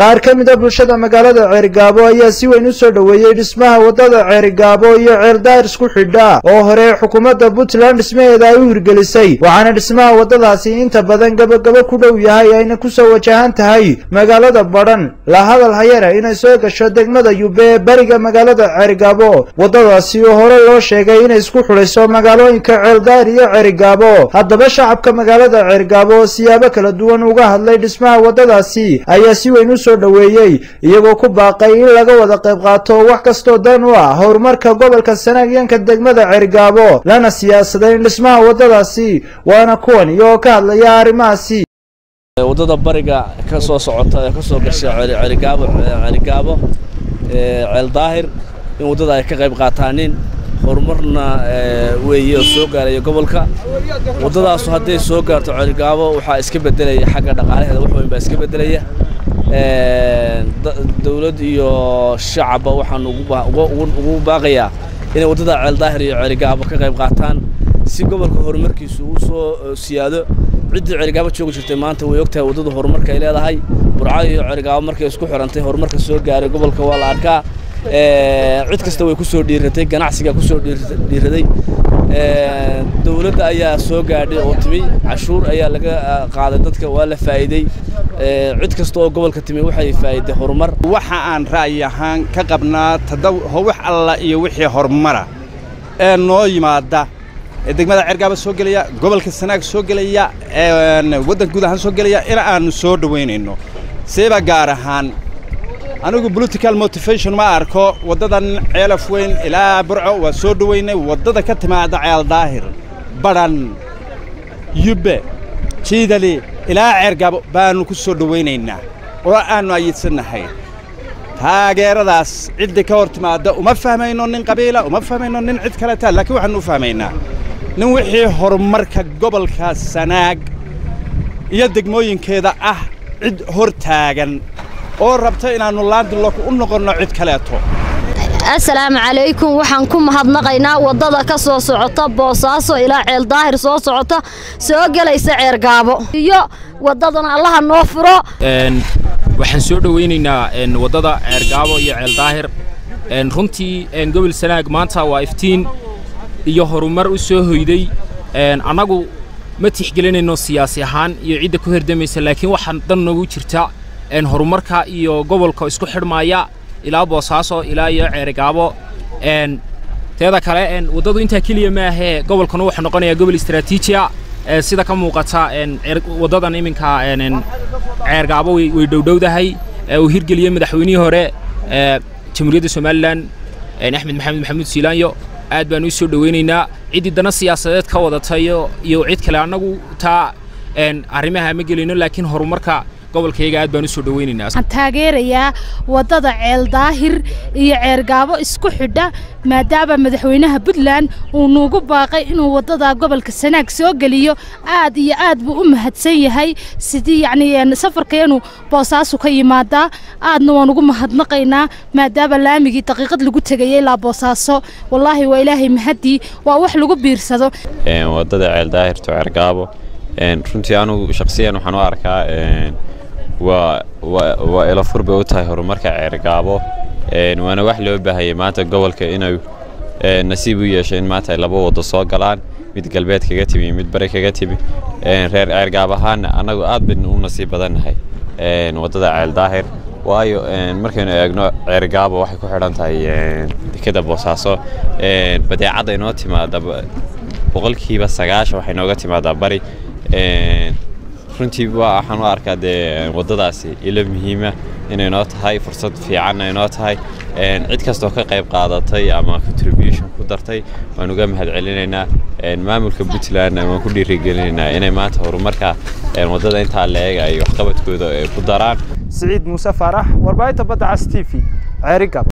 qaar ka mid a bulshada magaalada ceerigaabo ayaa si weyn u soo dhoweeyey dhismaha waddada ceerigaabo iyo ceeldaahir isku xidha oo hore xukuumadda puntland dhismaheeda ay u hirgelisay waxaana dhismaha waddadaasi inta badan gabagabo ku dhow yahay ayna kusoo wajahan tahay magaalada badhan la hadal hayana inay soo gasho degmada yube ee beriga magaalada ceerigaabo waddadaasi oo hore loo sheegay inay isku xidhayso magaalooyinka ceeldaahir iyo ceerigaabo haddaba shacabka magaalada ceerigaabo oo siyaabo kala duwan uga hadlay dhismaha waddadaasi ayaa si weyn u soo dhoweeyey iyagoo ku baaqay in laga wada qayb qaato wax kastoo dan u ah horumarka gobolka sanaagyanka degmada ceerigaabo lana siyaasaday in dhismaha waddadaasi waana kuwan iyagoo ka hadlaya arrimahaasi waddada bariga ka soo socota ee ka soo gasha ceerigaabo ceerigaabo ceel daahir in waddada ay ka qayb qaataanin horumarna weeye oo soo gaaraya gobolka waddadaasu hadday soo gaarto ceerigaabo waxaa iska beddelaya xagga dhaqaalaheeda wax weyn baa iska beddelaya dawlad iyo shacabba waxaan ugu baaqayaa inay waddada ceel daahir iyo ceerigaabo ka qayb qaataan si gobolka horumarkiisu uu soo siyaado ciddii ceerigaabo joogi jirtay maanta way ogtahay waddada horumarka ay leedahay burcado iyo ceerigaabo markay isku xidhantay horumarka soo gaaray gobolka waa la arkaa cid kasta way ku soo dhiiratay ganacsiga ku soo dhiiraday dawladda ayaa soo gaadhay oo timi cashuur ayaa laga qaaday dadka waa la faa'iiday cid kasta oo gobolka timi waxay faa'iiday horumar waxa aan ra'yi ahaan ka qabnaa wax alla iyo wixii horumara ee noo yimaada ee degmada ceergaaba soo gelaya gobolka sanaag soo gelaya waddanka guud ahaan soo gelaya in aannu soo dhowaynayno seeba gaar ahaan anigu political motivation ma arko waddadan ceelaf weyn ilaa burco waa soo dhowaynay waddada ka timaada ceel daahir badhan yubbe jiidali ilaa ceergaabo baannu ku soo dhowaynaynaa oo aannu ayidsannahay taageeradaas ciddii ka hor timaadda uma fahmayno nin qabiila uma fahmayno nin cid kaleta laakiin waxaannu u fahmaynaa nin wixii horumarka gobolka sanaag iyo degmooyinkeeda ah cid hor taagan oo rabta inaannu laandilok u noqonno cid kaleeto assalaamu calaykum waxaan ku mahadnaqaynaa waddada ka soo socota boosaaso ilaa ceel daahir soo socota soo gelaysa ceergaabo iyo waddadan allaha noo furo waxaan soo dhowaynaynaa waddada ceergaabo iyo ceel daahir runtii gobol sanaag maanta waa iftiin iyo horumar u soo hoyday annagu ma tixgelinayno siyaasi ahaan iyo cidda ku herdamaysa laakiin waxaa dan noogu jirta horumarka iyo gobolka isku xidhmaaya ilaa boosaaso ilaa iyo ceerigaabo teeda kale waddadu intaa keliya maahee gobolkanu wuxuu noqonayaa gobol istaraatiijiya sida ka muuqata waddadan iminka ceergaabo way dhowdhowdahay uu hirgeliyey madaxweynihii hore jamhuuriyadda somalilan axmed maxamed maxamuud siilaanyo aad baan u soo dhowaynaynaa ciddii dana siyaasadeed ka wadatayo iyo cid kale annagu taa arrimaha ma gelino laakiin horumarka gobolkayga aad baan u soo dhowaynaynaa waxaan taageerayaa waddada ceel daahir iyo ceergaabo isku xidha maadaama madaxweynaha puntland uu nuugu baaqay inuu waddada gobolka sanaag soo geliyo aad iyo aad buu u mahadsan yahay sidii yacni safarkeenu boosaasu ka yimaadaa aadna waan ugu mahadnaqaynaa maadaama laamigii daqiiqad lagu tegayay ilaa boosaaso wallaahi waa ilaahay mahaddii waa wax lagu biirsado waddada ceel daahirto ceergaabo runtii anugu shakhsiyan waxaan u arkaa waa ilafur bay u tahay horumarka ceergaabo waana wax loo baahayay maanta gobolka inuu nasiib u yeesho in maanta ay laba waddo soo galaan mid galbeed kaga timi iyo mid bari kaga timi reer ceergaab ahaanna annagu aad baynu u nasiib badannahay waddada ceel daahir waayo markaynu eegno ceergaabo waxay ku xidhan tahay dekeda boosaaso badeecadda inoo timaada boqolkiiba sagaashan waxay nooga timaadaa bari runtii waxaan u arkaa dee waddadaasi ilo muhiima inay noo tahay fursad fiicanna inoo tahay cid kastoo ka qayb qaadatay ama contribution ku dartay waan uga mahad celinaynaa maamulka puntlandna waan ku dhiirigelinaynaa inay maanta horumarka waddada intaa la eega ay waxqabadkooda ku daraan siciid muuse faarax warbaahinta badda cas t v ceerigab